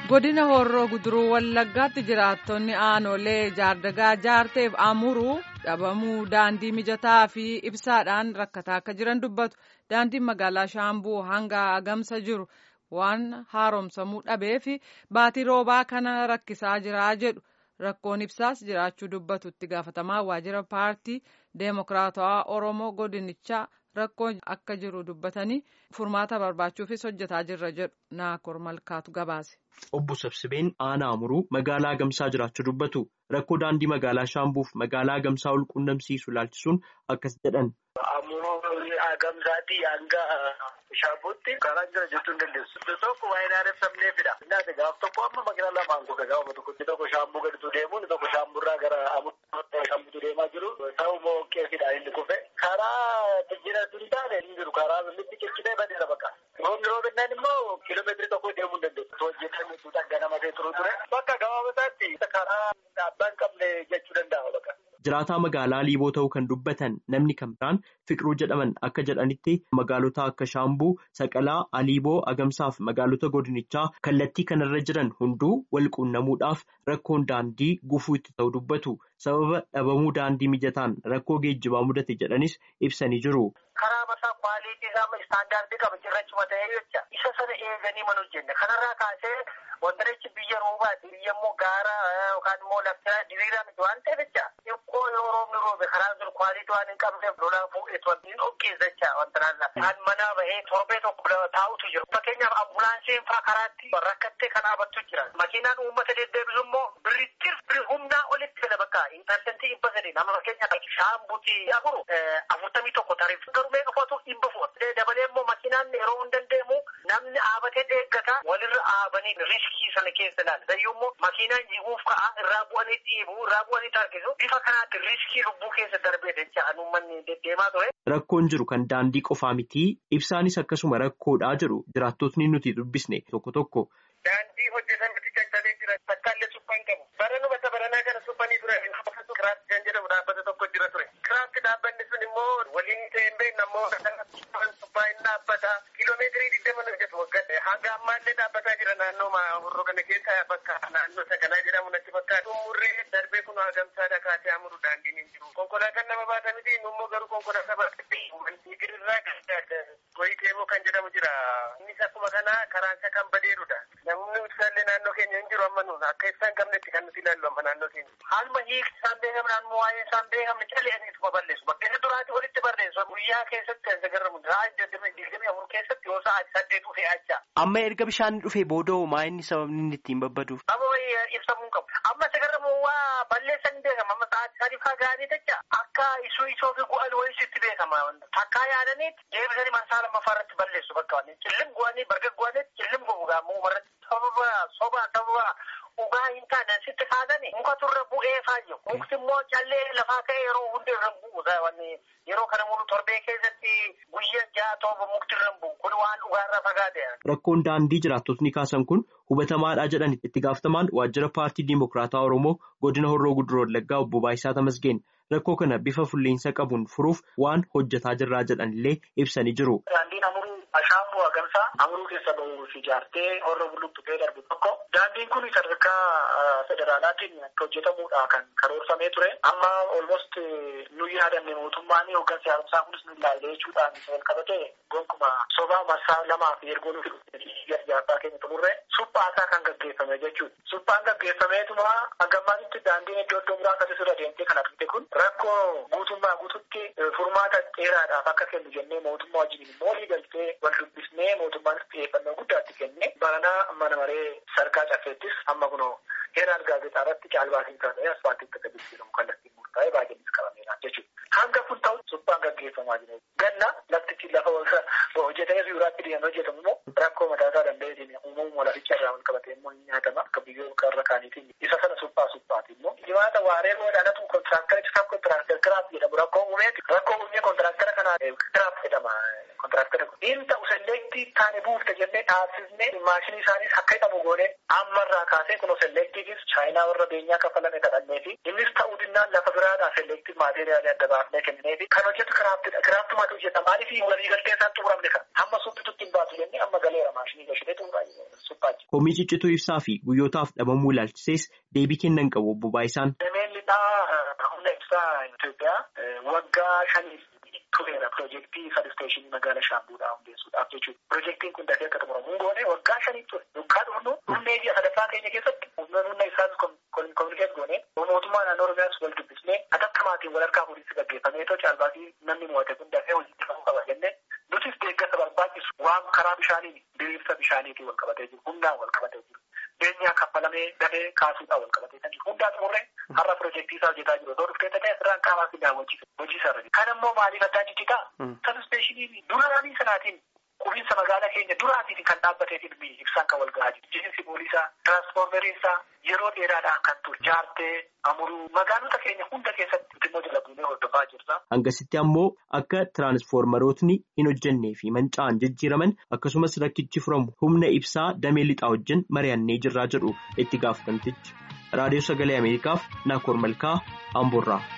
godina horroo guduruu wallaggaatti jiraattonni aanolee jaardagaa jaarteef amuruu dhabamuu daandii mijataa fi ibsaadhaan rakkataa akka jiran dubbatu daandiin magaalaa shaambuu hanga agamsa jiru waan haaromsamuu dhabee fi baatii roobaa kana rakkisaa jiraa jedhu rakkoon ibsaas jiraachuu dubbatu itti gaafatamaa waajjira paartii deemokiraatawaa oromoo godinichaa rakkoo akka jiru dubbatanii furmaata barbaachuufis hojjetaa jirra jedhu naakor malkaatu gabaase. Obbo Sabsibeen aanaa amuruu magaalaa Agamsaa jiraachuu dubbatu rakkoo daandii magaalaa Shaambuuf magaalaa Agamsaa ol quunnamsiisu ilaalchisuun akkas jedhan. Amuruu Agamsaatti hanga Shaambuutti karaa jira jechuu hin dandeessu. Tokko waa'ee naanneffamneefidha. Innaati gaaf tokko amma makiinaa lamaan kufe gaafa tokko inni tokko Shaambuu gaditu deemu inni tokko Shaamburraa gara Amuruu Shaambuutu deemaa jiru. Ta'u moo qeefidha inni kufe. Karaa jijjiiratu hin taane hin jiru. Karaa billitti ciccitee badeera bakka. Roobni roobinaan immoo kiiloomeetirii tokko deemuu hin dandeessu. Hojjetamee tuuta ganamatee turu ture. Bakka gabaabataatti karaa dhaabbaa hin qabne jechuu danda'a bakka. Jiraataa magaalaa Liiboo ta'uu kan dubbatan namni kan biraan Fiqiruu jedhaman akka jedhanitti magaalota akka Shaambuu, Saqalaa, Aliiboo, Agamsaa fi magaalota godinichaa kallattii kanarra jiran hunduu wal quunnamuudhaaf rakkoon daandii gufuu itti ta'u dubbatu. Sababa dhabamuu daandii mijataan rakkoo geejjibaa mudate jedhanis ibsanii jiru. Karaa masaa kwaaliitii isaa istaandaardii qaba cirrachuma ta'ee jecha isa sana eeganii mana hojjenne kanarraa kaasee wantarichi biyya roobaati biyya immoo gaara yookaan immoo laftiraa diriiraa miti waan ta'eef jecha xiqqoo yoo roobni roobe karaa sun kwaaliitii waan hin qabneef lolaa fuudhetu wanti hin dhoqqeessa jecha wantaraan kan manaa bahee torbee tokko taa'utu jiru fakkeenyaaf ambulaansiin faa karaatti rakkattee kan dhaabattu jira makiinaan uummata deddeebisu immoo birrittir humnaa olitti fedha bakka intarsentii dhibba sadii nama fakkeenyaaf shaambuuti afuru afurtamii tokko tariif garuu meeqa fo'atu dhibba fo'atu dabalee immoo makiinaan yeroo hin dandeemu namni dhaabatee eeggata walirra dhaabanii riskii sana keessa ilaala sayyuu immoo makiinaan jiguuf ka'a irraa bu'anii dhiibu irraa bu'anii tarkisu bifa kanaatti riskii lubbuu keessa darbee jecha uummanni deddeemaa ture. Rakkoon jiru kan daandii qofaa miti ibsaanis akkasuma rakkoodhaa jiru jiraattotni nuti dubbisne tokko tokko. Daandii hojjetameti caccabee jira takkaallee suphaan qabu baranuma bata baranaa kana suphanii ture kiraafti kan jedhamu dhaabbata tokko jira ture kiraafti dhaabbanni sun immoo waliin ta'ee beekna immoo suphaa hin dhaabbata kiiloomeetirii digdama nu hojjetu waggaa hanga ammaallee dhaabbataa jira naannoo horroo kana keessa bakka naannoo saganaa jedhamu natti fakkaatu umurree darbee kun hagamsaadha kaasee amuru daandiin hin jiru konkolaataan nama baata miti immoo garuu konkolaataa baatee girirraa goyiteemoo kan jedhamu jira innis akkuma kana karaansa kan badeerudha namni ibsaallee naannoo keenya hin jiru amma nuun akka ibsaan qabnetti kan nuti ilaallu amma naannoo keenya haaluma hiikti isaan beekamne haaluma waa'ee isaan beekamne caleeniituma balleessu bakkeessa duraati walitti barreessu guyyaa keessatti kan sagarramu haa digdamii afur keessatti yoo sa'a saddeet dhufee acha. Amma erga bishaan dhufee booda maa inni sababni inni ittiin babbaduuf? Amma ibsamuu qabu. Amma sagarramu waa balleessan hin beekama. Amma sa'aatii sadii faa ga'anii jecha akka isuu isoo fi gu'an wayii sitti beekama. Takkaa yaadaniit deebisanii marsaa lammaffaa irratti balleessu bakka waan cillim gu'anii barga gu'anii cillim gu'u gaamuu umarratti sababa soba sababa dhugaa hin taane sitti kaasanii muka turre bu'ee faayyo mukti immoo callee lafaa ka'e yeroo hundi irra bu'u yeroo kana mulu torbee keessatti guyyaa ja'a tooba mukti irra bu'u kun waan dhugaarraa fagaate. Rakkoon daandii jiraattotni kaasan kun hubatamaadha jedhan itti gaafatamaan waajjira paartii Dimokiraataa Oromoo godina Horroo Guduroo Wallaggaa obbo Baayisaa Tamasgeen rakkoo kana bifa fulleensa qabuun furuuf waan hojjetaa jirraa jedhan illee ibsanii jiru. Daandiin amuruu Ashaambuu Agamsaa amuruu keessa bahuuf ijaartee horroo bulluqxee darbu tokko daandiin kun sadarkaa federaalaatiin akka hojjetamuudha kan karoorfamee ture amma olmost nu yaadanne mootummaan hooggansa haaromsaa kunis nu ilaalle jechuudhaan wal qabate gonkumaa sobaa marsaa lamaa fi ergoo nuuf ijaarsaa keenya xumurre suphaasaa kan gaggeeffame jechuudha. Suphaan gaggeeffameetuma hangammaatitti daandiin iddoo iddoo biraa akkasii irra deemtee kan argite kun rakkoo guutummaa guututti furmaata dheeraadhaaf akka kennu jennee mootummaa wajjin moolii galtee wal dubbisnee mootummaanis xiyyeeffannoo guddaatti kenne baranaa mana maree sarkaa caffeettis amma kunoo heeraan gaazexaa irratti caalbaasiin taasisee asfaaltiitti akka jijjiiramu kallattiin murtaa'ee baay'eenis qabameera jechuudha. Hanga kun ta'u suphaan gaggeeffamaa jira. Ganna laftichi lafa hojjetamee biyyoolaatti deemee hojjetamu immoo rakkoo mataasaa danda'eetiin uumamuma laficha irraa wal qabatee immoo ni nyaatama akka biyyoota irra kaaniitiin isa sana suphaa suphaati immoo dhibaata waaree boodhaanatu kontiraaktara isaaf kontiraaktara kiraaf jedhamu rakkoo uumeeti rakkoo uumee kontiraaktara kanaa kiraaf jedhama kontiraaktara kun inni ta'u selleektii taane buufte jennee dhaabsisnee maashinii isaaniis akka hidhamu goone ammarraa kaasee kunoo selleektiifis chaayinaa warra beenyaa kafalame kadhannee fi innis ta'uu dinnaan lafa biraadhaa selleektii maateeriyaalii adda baafnee kennee fi kan hojjetu kiraaftidha kiraaftumatu hojjeta maaliif walii galtee isaan xumuramne kan hamma suphitutti hin baatu jennee amma galeera maashinii gashinee xumuraa suphaachi komii ciccituu ibsaa fi guyyootaaf dhabamuu ilaalchisees deebii kennan qabu obbo Baayisaan. Dameen lixaa humna ibsaa Itoophiyaa waggaa shaniif tureera piroojeektii sabsteeshinii magaala Shaambuudhaa hundeessuudhaaf jechuudha. Piroojeektiin kun dafee akka xumuramu hin goone waggaa shaniif ture. Waggaa dhufu humna ijaa sadaffaa keenya keessatti humna isaas kominikeet goone mootummaa naannoo Oromiyaas wal dubbisnee adakkamaatiin wal harkaa fuudhinsi gaggeeffamee too caalbaasii namni mo'ate kun dafee hojii ta'uu qaba jennee nutis deeggarsa barbaachisu waan karaa bishaanii diriirsa bishaaniitiin wal qabatee jiru humnaan wal qabatee jiru. Beenyaa kaffalamee dafee kaasuudhaan wal qabatee kan jiru. Hundaa xumurree har'a piroojeektii isaa hojjetaa jiru. Otoo dhuftee ta'ee asirraan qaamaa fi daawwachiisa. Hojii isaa irra Kan immoo maaliif addaa ciccitaa? Sabsteeshinii duraanii sanaatiin qubiinsa magaalaa keenya duraatiin kan dhaabbateetiin ibsaan kan wal gahaa jiru. Jiinsi boolisaa, tiraansfoormeriinsaa yeroo dheeraadhaan kan ture. Jaartee, amuruu magaalota keenya hunda keessatti immoo jala buunee hordofaa jirra. Hangasitti ammoo akka tiraansfoormerootni hin hojjennee fi manca'an jijjiiraman akkasumas rakkichi furamu humna ibsaa damee lixaa wajjin mari'annee jirraa jedhu itti gaafatamtichi. Raadiyoo Sagalee Ameerikaaf Naakoor Malkaa Amboorraa.